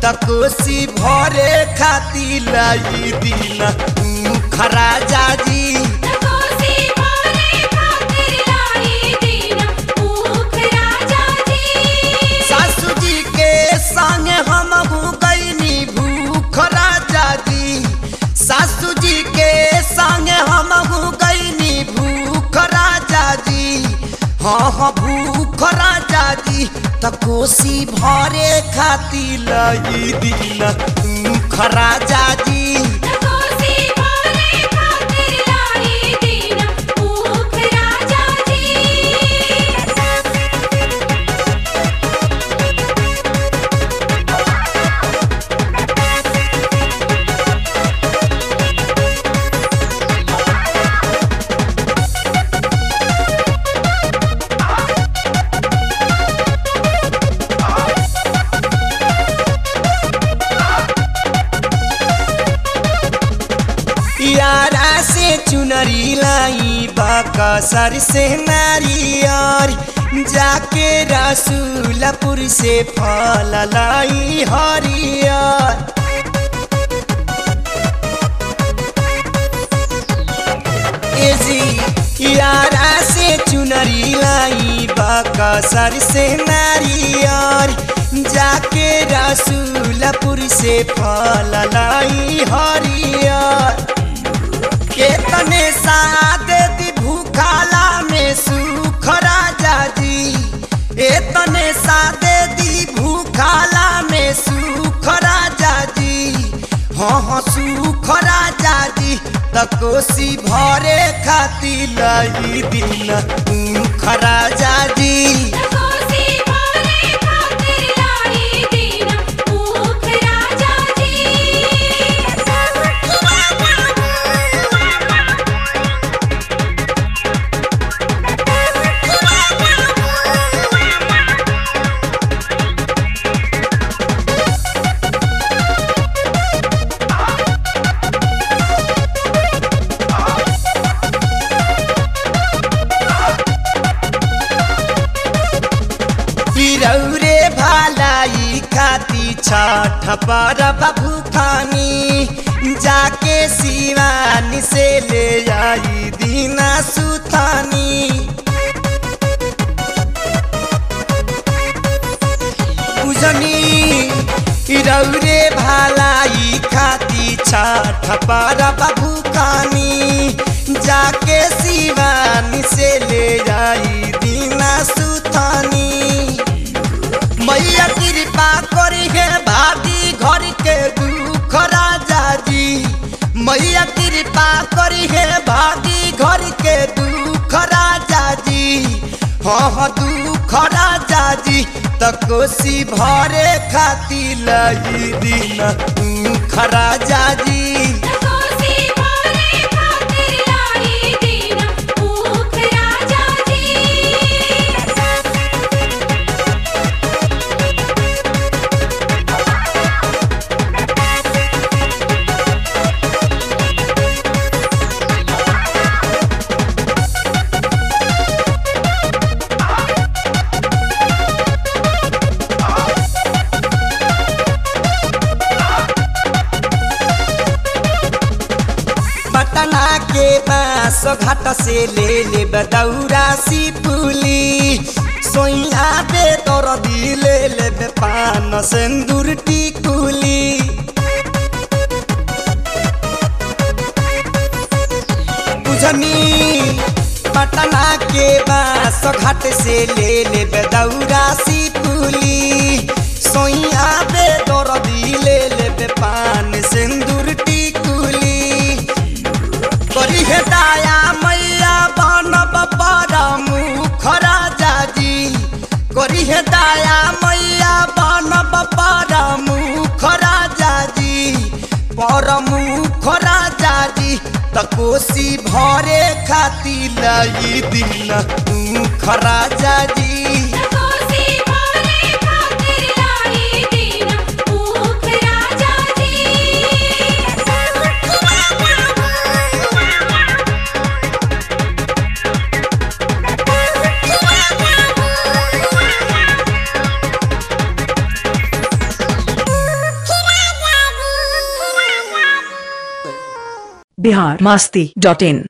तकोसी भरे खाती लाई दिन खरा जाजी कोसी भरे खातिर लाई दिन भूख राजा जी सासू जी के संगे हम गईनी भूख राजा जी सासू जी के संगे हम गईनी भूख राजा जी हाँ हाँ भूख राजा जी त कोसी भरे खाती लाई दिन भूख राजा जी कोसी भरे खातिर लाई दिन भूख राजा जी यारा से चुनरी लाई बकसर से नारियर जाके रसूलपुर से फल लाई हरियर ए जी यारा से चुनरी लाई बकसर से नारियर जाके रसूलपुर से फल लाई हरियर केतने सादे दी भूखाला में सुख राजा जी एतने सादे दी भूखाला में सुख राजा जी हाँ हाँ सुख राजा जी तकोसी भरे खाती लाई दिन ऊख राजा जी कोसी भरे खातिर लाई दिन भूख राजा पिरौरे भालाई खाती छठ पर भूखानी जाके शिवानी से ले आई दीना सुथानी बुझनी रौरे भालाई खाती छठ पर भूखानी जाके शिवानी से ले आई दीना सुथानी मैया कृपा करी है भागी घर के दुख राजा जी मैया कृपा करी है भागी घर के दुख राजा जी हाँ हाँ दुख राजा जी त कोसी भरे खाती लाई दिन दुख राजा जी कोसी भरे खातिर लाई दिन भूख राजा जी पटना के बास घाट से ले ले बदौरा सी पुली सोइया बे तोर दिले ले बे पान सिंदूर टिकुली बुझनी पटना के बास घाट से ले ले बदौरा सी पुली सोइया बे तोर दिले ले बे पान सिंदूर टिकुली करी हे दाया मैया बनब बड़ा मुख राजा जी करी हे दाया मैया बनब बड़ा मुख राजा जी पर मुख राजा जी त कोसी भरे खाती लाई दिन मुख राजा जी कोसी भरे खातिर लाई दिन भूख राजा जी बिहार मस्ती डॉट इन